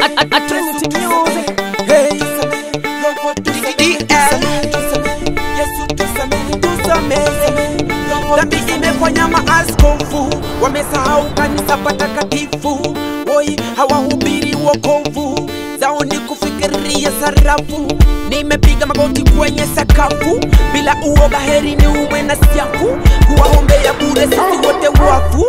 Trinity Music. Hey, DDL. Dhambi imefanya maaskofu wamesahau kanisa patakatifu, woi hawahubiri wokovu, zao ni kufikiria sarafu. Nimepiga magoti kwenye sakafu bila uoga, heri ni uwe na siafu, kuwaombea bure sisi wote wafu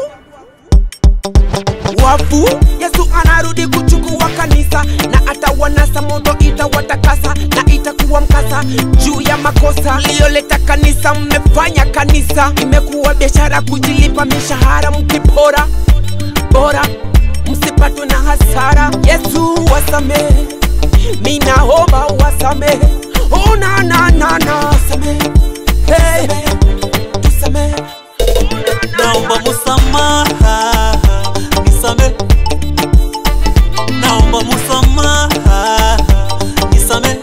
wafu. Yesu anarudi kuchukua kanisa na atawanasa, moto itawatakasa na itakuwa mkasa juu ya makosa mliyoleta kanisa. Mmefanya kanisa imekuwa biashara, kujilipa mishahara mkipora bora msipatwe na hasara. Yesu wasamehe, minaomba wasamehe, oh, na na na na samehe, hey, tusamehe naomba musamaha nisame naomba musamaha nisame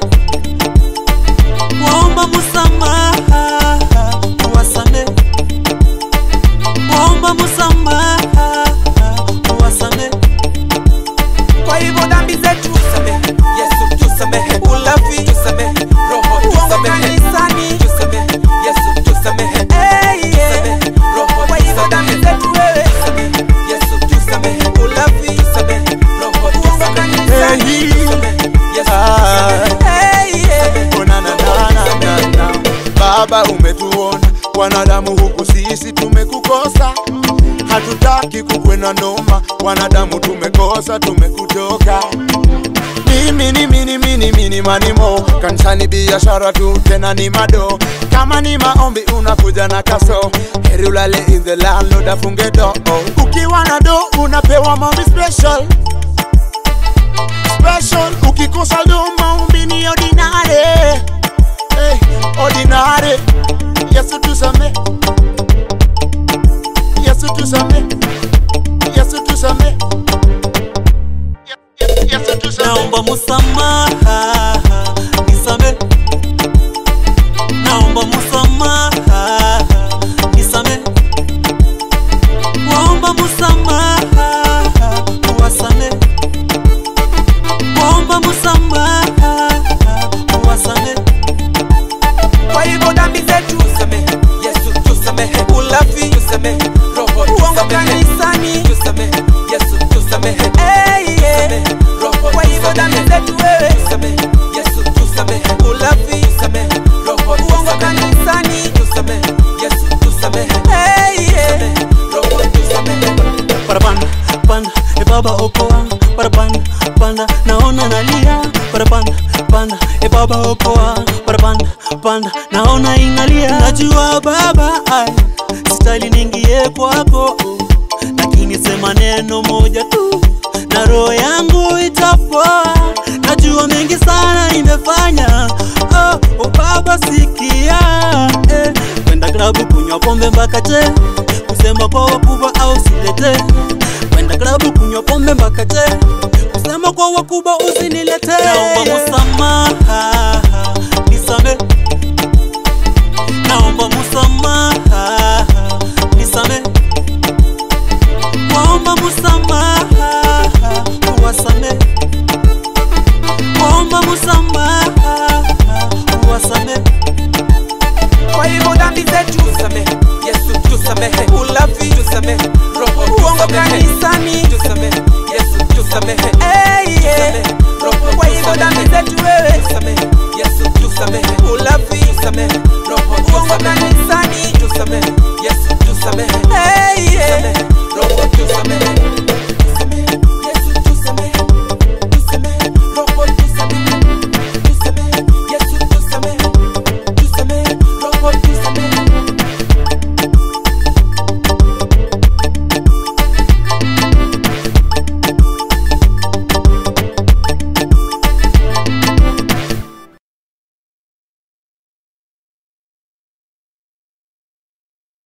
waomba musamaha uwasame waomba musamaha uwasame Kwa hivyo dhambi zetu tusamehe, Yesu tusamehe, ulafi tusamehe, roho tusamehe, kanisani tusamehe, Yesu tusamehe, hey, yeah. roho Kwa hivyo dhambi zetu wewe tusamehe, Yesu tusamehe, ulafi tusamehe, roho tusamehe, kanisani tusamehe, Yesu tusamehe, hey, yeah. Oh, na, na, na, na, na, na. Baba umetuona wanadamu huku sisi tumekukosa, hatutaki kukwena noma, wanadamu tumekosa, tumekutoka mimi ni mini mini mini manimo kanisani biashara tu tena ni mado kama ni maombi unakuja na kaso heri ulale in the landlord afunge do ukiwa na do unapewa maombi special special ukikosa do maombi ni ordinary hey, ordinary yesu tusame yesu tusame yesu tusame yesu tusame naomba musamaha nisame naomba musamaha nisame waomba musamaha uwasame waomba musamaha uwasame Kwa hivyo dhambi zetu tusamehe, Yesu tusamehe, ulafi tusamehe, roho tusamehe, kanisani tusamehe, Yesu tusamehe, hey, yeah. roho Kwa hivyo dhambi zetu wewe tusamehe, Yesu tusamehe, ulafi tusamehe, roho tusamehe, kanisani tusamehe, Yesu tusamehe, hey, yeah. roho tusamehe. parapanda panda e baba okoa parapanda panda naona nalia parapanda panda e baba okoa parapanda panda naona inalia najua baba ai sitali ningie kwako lakini sema neno moja tu na roho yangu itapoa najua mengi sana imefanya oh, oh baba sikia eh, kwenda klabu kunywa pombe mpaka che kusema kwa wakubwa au silete kwenda klabu kunywa pombe mpaka che kusema kwa wakubwa usinilete naomba musamaha nisame naomba musamaha nisame waomba musamaha uwasame waomba musamaha uwasame Kwa hivyo dhambi zetu tusamehe, Yesu tusamehe, ulafi tusamehe, roho uongo kanisani tusamehe, Yesu tusamehe, hey, yeah. roho Kwa hivyo dhambi zetu wewe tusamehe, Yesu tusamehe, ulafi tusamehe, roho uongo kanisani tusamehe, Yesu tusamehe, hey, yeah. roho tusamehe